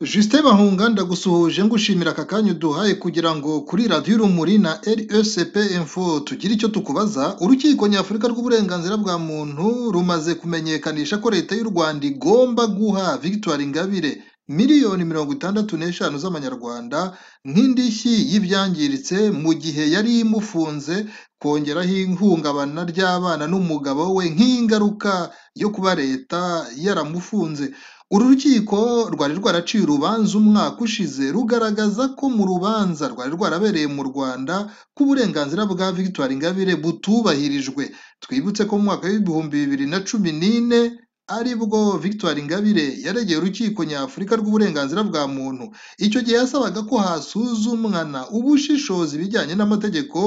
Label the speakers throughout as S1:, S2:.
S1: Justin Bahunga ndagusuhuje ngushimira aka kanya uduhaye kugira ngo kuri radiyo Urumuri na RSP Info tugire icyo tukubaza, Urukiko Nyafurika rw'Uburenganzira bwa Muntu rumaze kumenyekanisha ko Leta y'u Rwanda igomba guha Victoire Ingabire miliyoni mirongo itandatu n'eshanu z'amanyarwanda nk'indishyi y'ibyangiritse mu gihe yari imufunze, kongeraho ihungabana ry'abana n'umugabo we nk'ingaruka yo kuba Leta yaramufunze. Uru rukiko rwari rwaraciye urubanza umwaka ushize rugaragaza ko mu rubanza rwari rwarabereye mu Rwanda ko uburenganzira bwa Victoire Ingabire butubahirijwe. Twibutse ko mu mwaka w'ibihumbi bibiri na cumi n'ine aribwo Victoire Ingabire yaregeye urukiko nyafurika rw'uburenganzira bwa muntu. Icyo gihe yasabaga ko hasuzumwana ubushishozi bijyanye n'amategeko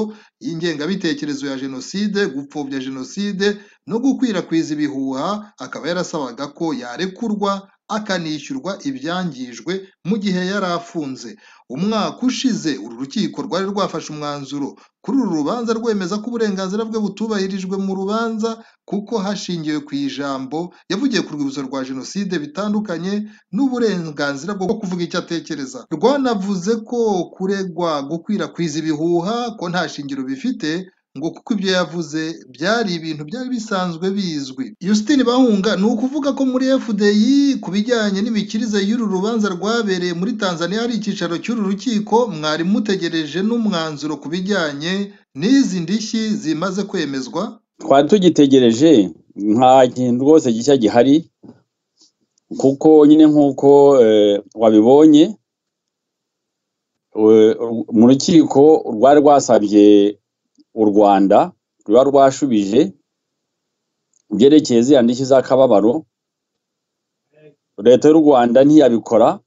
S1: y'ingengabitekerezo ya jenoside, gupfobya jenoside no gukwirakwiza ibihuha, akaba yarasabaga ko yarekurwa akanishyurwa ibyangijwe mu gihe yari afunze. Umwaka ushize uru rukiko rwari rwafashe umwanzuro kuri uru rubanza rwemeza ko uburenganzira bwe butubahirijwe mu rubanza kuko hashingiwe ku ijambo yavugiye ku rwibutso rwa jenoside bitandukanye n'uburenganzira bwo kuvuga icyo atekereza. Rwanavuze ko kuregwa gukwirakwiza ibihuha ko nta shingiro bifite ngo kuko ibyo yavuze byari ibintu byari bisanzwe bizwi. Justine Bahunga ni ukuvuga ko muri FDI ku bijyanye n'imikirize y'uru rubanza rwabereye muri Tanzania hari icyicaro cy'uru rukiko mwari mutegereje n'umwanzuro ku bijyanye n'izi ndishyi zimaze kwemezwa.
S2: twari tugitegereje nta kintu rwose gishya gihari kuko nyine nk'uko eh, wabibonye eh, mu rukiko rwari rwasabye u rwanda ruba rwashubije ibyerekeye ziriya ndishyi z'akababaro leta y'u rwanda ntiyabikora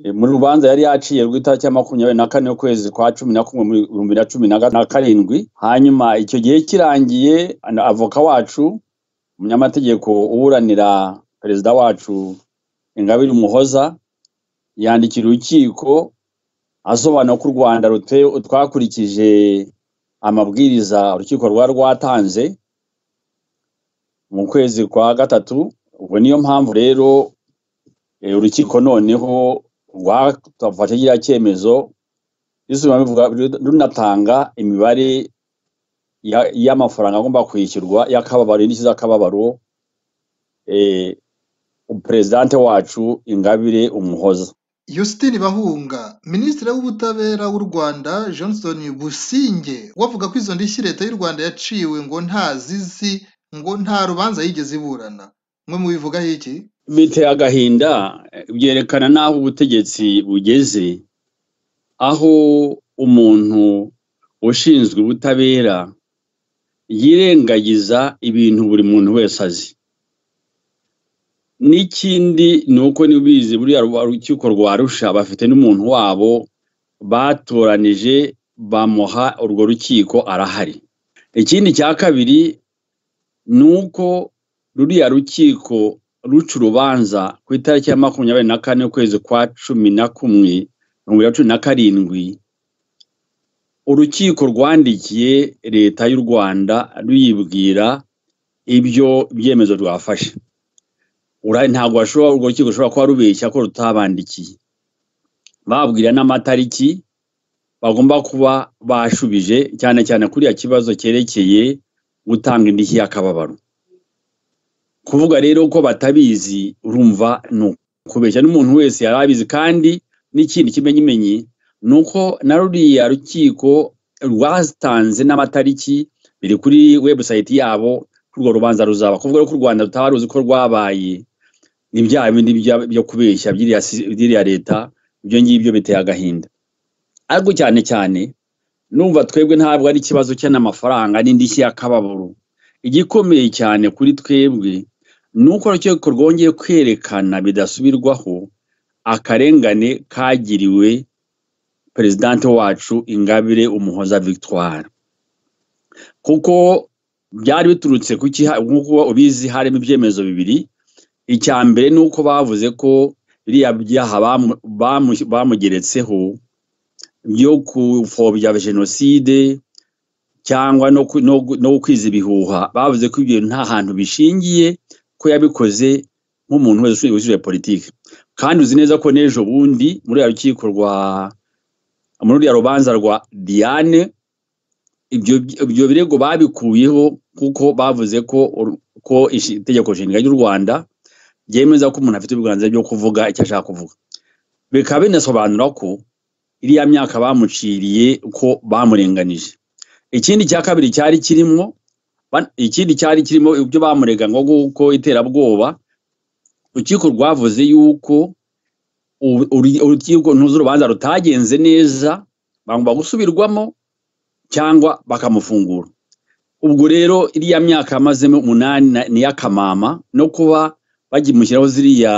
S2: Eh, muri rubanza yari yaciye rw'itariki ya makumyabiri na kane y'ukwezi kwa cumi na kumwe mu bihumbi bibiri na cumi na ga- na karindwi hanyuma icyo gihe kirangiye ana- avoka wacu umunyamategeko uburanira perezida wacu ingabire umuhoza yandikira urukiko asobanura ko u rwanda rute- twakurikije amabwiriza urukiko rwari rwatanze mu kwezi kwa gatatu ubwo niyo mpamvu rero eh, urukiko noneho rwafashe kiriya cyemezo risubira bivuga runatanga imibare ya- y'amafaranga agomba kwishyurwa y'akababaro indishyi z'akababaro eh, perezidante wacu ingabire umuhoza
S1: Justine Bahunga, Minisitiri w'Ubutabera w'u Rwanda Johnson Businge we avuga ko izo ndishyi Leta y'u Rwanda yaciwe ngo ntazizi ngo nta rubanza yigeze iburana. Mwe mubivugaho iki?
S2: biteye agahinda eh, byerekana n'aho ubutegetsi bugeze aho umuntu ushinzwe ubutabera yirengagiza ibintu buri muntu wese azi n'ikindi ni uko niba ubizi buriya rwa- rukiko rwa rusha bafite n'umuntu wabo batoranije bamuha urwo rukiko arahari ikindi cya kabiri ni uko ruriya rukiko ruca urubanza ku itariki ya makumyabiri na kane y'ukwezi kwa cumi na kumwe bibiri na cumi na karindwi urukiko rwandikiye leta y'u rwanda ruyibwira ibyo byemezo rwafashe Ura- ntabwo bashobora urwo rukiko rushobora kuba rubeshya ko rutabandikiye babwira n'amatariki bagomba kuba bashubije cyane cyane kuriya kibazo cyerekeye gutanga indishyi y'akababaro kuvuga rero ko batabizi urumva ni ukubeshya n'umuntu wese yari abizi kandi n'ikindi kimenyimenyi ni uko na ruriya rukiko rwatanze n'amatariki biri kuri webusayiti yabo ko urwo rubanza ruzaba kuvuga ko u rwanda rutaba ruzi ko rwabaye ni bya bindi bya- byo kubeshya by'iriya si- by'iriya leta ibyo ngibyo biteye agahinda ariko cyane cyane numva twebwe ntabwo ari ikibazo cy'amafaranga n'indishyi y'akababaro igikomeye cyane kuri twebwe ni uko urukiko rwongeye kwerekana bidasubirwaho akarengane kagiriwe perezidante wacu ingabire umuhoza victoire kuko byari biturutse ku kiha- nk'uko ubizi harimo ibyemezo bibiri icya mbere ni uko bavuze ko biriya byaha bamu- bamu- bamugeretseho byo gupfobya jenoside cyangwa no, ku- no, gu- no kwiza ibihuha bavuze ko ibyo nta hantu bishingiye ko yabikoze nk'umuntu wese ushinzwe politiki kandi uzi neza ko n'ejo bundi muri ya rukiko rwa muri uriya rubanza rwa diane ibyo ibyo birego babikuyeho kuko bavuze ko ko ishi- itegeko nshinga ry'u rwanda ryemeza ko umuntu afite uburenganzira bwo kuvuga icyo ashaka kuvuga bikaba binasobanura ko iriya myaka bamuciriye ko bamurenganije ikindi cya kabiri cyari kirimo ban- ikindi cyari kirimo ibyo bamurega ngo kuko iterabwoba urukiko rwavuze yuko u- uri- urukiko ntuzi urubanza rutagenze neza bagomba gusubirwamo cyangwa bakamufungura ubwo rero iriya myaka amazemo umunani na- ni iy'akamama no kuba bakimushyiraho ziriya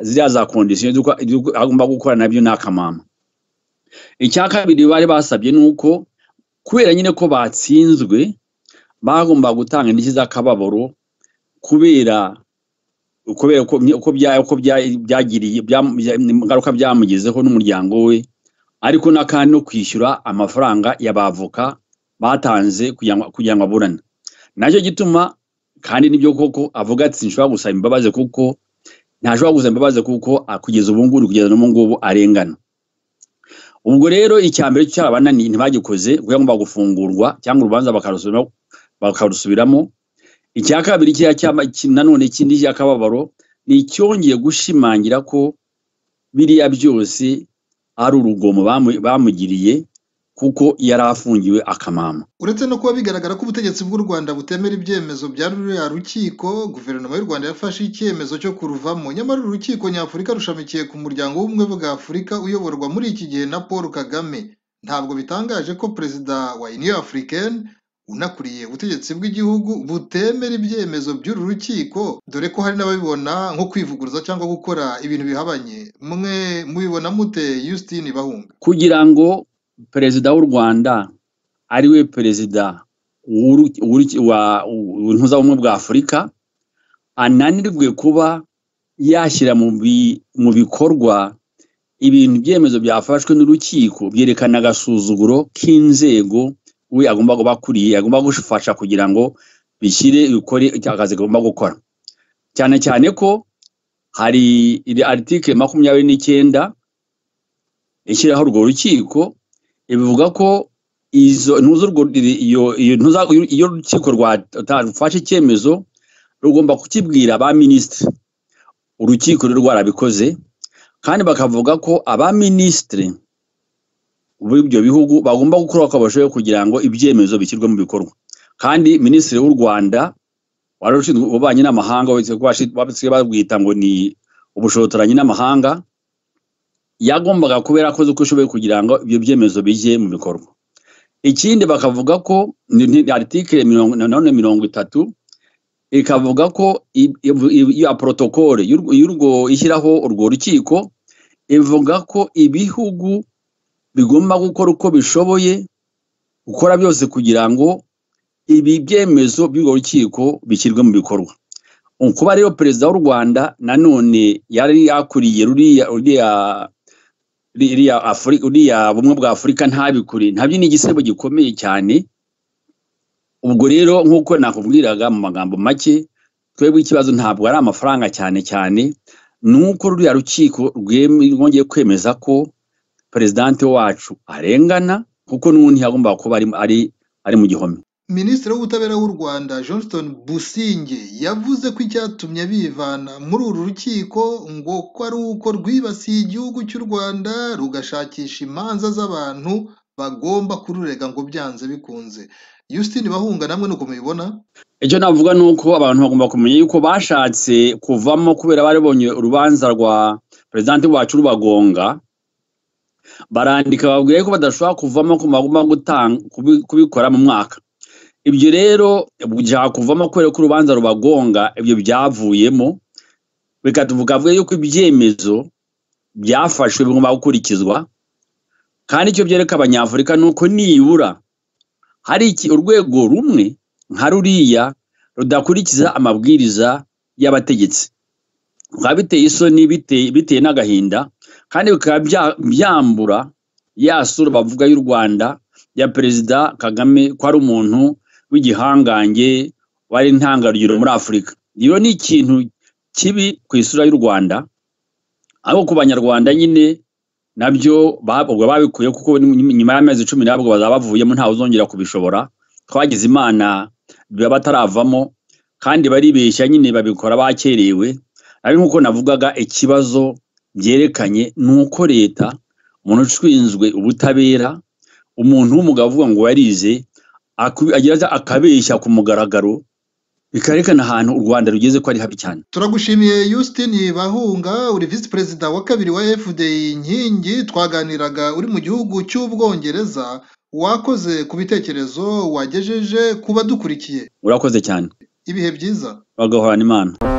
S2: ziriya za kondisiyo z'uko- z'uko agomba gukora nabyo ni akamama icya kabiri bari basabye ni uko kubera nyine ko batsinzwe bagomba gutanga indishyi z'akababaro kubera kubera uko uko bya- uko bya- byagiriye bya- bya- ingaruka byamugezeho n'umuryango we ariko na kandi no kwishyura amafaranga y'abavoka batanze kugira ngo- kugira ngo aburane nacyo gituma kandi nibyo koko avuga ati sinshobora gusaba imbabazi kuko ntashobora gusaba imbabazi kuko ah, kugeza ubu ngubu kugeza n'ubu ngubu arengana ubwo rero icya mbere cyarabananiye ntibagikoze kuko yagombaga gufungurwa cyangwa urubanza bakarusubiramo bakarusubiramo icya kabiri kiriya cyama- ki- nanone ikindi cy'akababaro ni icyongeye gushimangira ko biriya byose ari urugomo bamu- bamugiriye kuko yari afungiwe akamama
S1: uretse no kuba bigaragara ko ubutegetsi bw'u Rwanda butemera ibyemezo bya ruriya rukiko guverinoma y'u Rwanda yafashe icyemezo cyo kuruvamo nyamara uru rukiko nyafurika rushamikiye ku muryango w'ubumwe bwa Afurika uyoborwa muri iki gihe na Paul Kagame ntabwo bitangaje ko perezida wa Union Africaine unakuriye ubutegetsi bw'igihugu butemera ibyemezo by'uru rukiko dore ko hari n'ababibona nko kwivuguruza cyangwa gukora ibintu bihabanye mwe mubibona mute Justine Bahunga
S2: kugira ngo perezida w'u rwanda ari we perezida w'uru- w'uru- wa- w'intuzabumwe bwa afurika ananirwe kuba yashyira mu bi- mu bikorwa ibintu ibyemezo byafashwe n'urukiko byerekana agasuzuguro k'inzego we agomba kuba akuriye agomba gufasha kugira ngo bishyire bikore akazi agomba gukora cyane cyane ko hari aritike makumyabiri n'icyenda ishyiraho urwo rukiko ibivuga ko izo ntuzo urwo iyo iyo ntuza iyo urukiko rwafashe icyemezo rugomba kukibwira ba minisitiri urukiko rero rwarabikoze kandi bakavuga ko aba minisitiri b'ibyo bihugu bagomba gukora uko bashoboye kugira ngo ibyemezo bishyirwe mu bikorwa kandi minisitiri w'u rwanda wari ushinzwe ububanyi n'amahanga wese ko bashi- basigaye babwita ngo ni ubushotoranyi n'amahanga yagombaga kuba yarakoze uko ashoboye kugira ngo ibyo byemezo bijye mu bikorwa ikindi bakavuga ko ni- ni article mirongo nanone mirongo itatu ikavuga ko i- i- i- iya protokole y'urwo- y'urwo ishyiraho urwo rukiko ivuga ko ibihugu bigomba gukora uko bishoboye gukora byose kugira ngo ibi byemezo by'urwo rukiko bishyirwe mu bikorwa Ubu kuba rero perezida w'u rwanda nanone yari yakuriye ruriya ruriya ririya Afuri- ruriya bumwe bwa afurika ntabikure nabyo ni igisebo gikomeye cyane ubwo rero nk'uko nakubwiraga mu magambo make twebwe ikibazo ntabwo ari amafaranga cyane cyane ni uko ruriya rukiko rwem- rwongeye kwemeza ko perezidanti wacu arengana kuko n'ubundi yagombaga kuba ari, ari, ari mu gihome
S1: Minisitiri w'Ubutabera w'u Rwanda Johnston Businge yavuze ko icyatumye bivana muri uru rukiko ngo ko ari uko rwibasiye igihugu cy'u Rwanda rugashakisha imanza z'abantu bagomba kururega ngo byanze bikunze. Justine Bahunga namwe nuko mubibona?
S2: icyo navuga ni uko abantu bagomba kumenya yuko bashatse kuvamo kubera bari bonye urubanza rwa perezidanti wacu rubagonga barandika babwiye ko badashobora kuvamo ko bagomba gutanga kubi- kubikora mu mwaka ibyo rero byakuvamo kuvamo kubera ko urubanza rubagonga ibyo byavuyemo bikatuvuga avuga yuko ibyemezo byafashwe bigomba gukurikizwa kandi icyo byereka abanyafurika ni uko nibura hari iki urwego rumwe nka ruriya rudakurikiza amabwiriza y'abategetsi bikaba biteye isoni biteye biteye n'agahinda kandi bikaba bya- byambura ya sura bavuga y'u rwanda ya perezida kagame ko ari umuntu w'igihangange wari intangarugero muri afurika iyo ni ikintu kibi ku isura y'u rwanda ariko ku banyarwanda nyine nabyo babwo babikuye kuko nyuma y'amezi cumi nabwo bazaba bavuyemo ntawe uzongera kubishobora twagize imana biba bataravamo kandi baribeshya nyine babikora bakerewe ari nk'uko navugaga ikibazo byerekanye ni uko leta umuntu ushinzwe ubutabera umuntu w'umugabo uvuga ngo yarize agira akabeshya ku mugaragaro bikarekana ahantu u rwanda rugeze ko ari habi cyane
S1: turagushimiye Justine bahunga uri visi perezida wa kabiri wa fdi inkingi twaganiraga uri mu gihugu cy'ubwongereza wakoze ku bitekerezo wagejeje ku badukurikiye
S2: urakoze cyane
S1: ibihe byiza
S2: bagahorana imana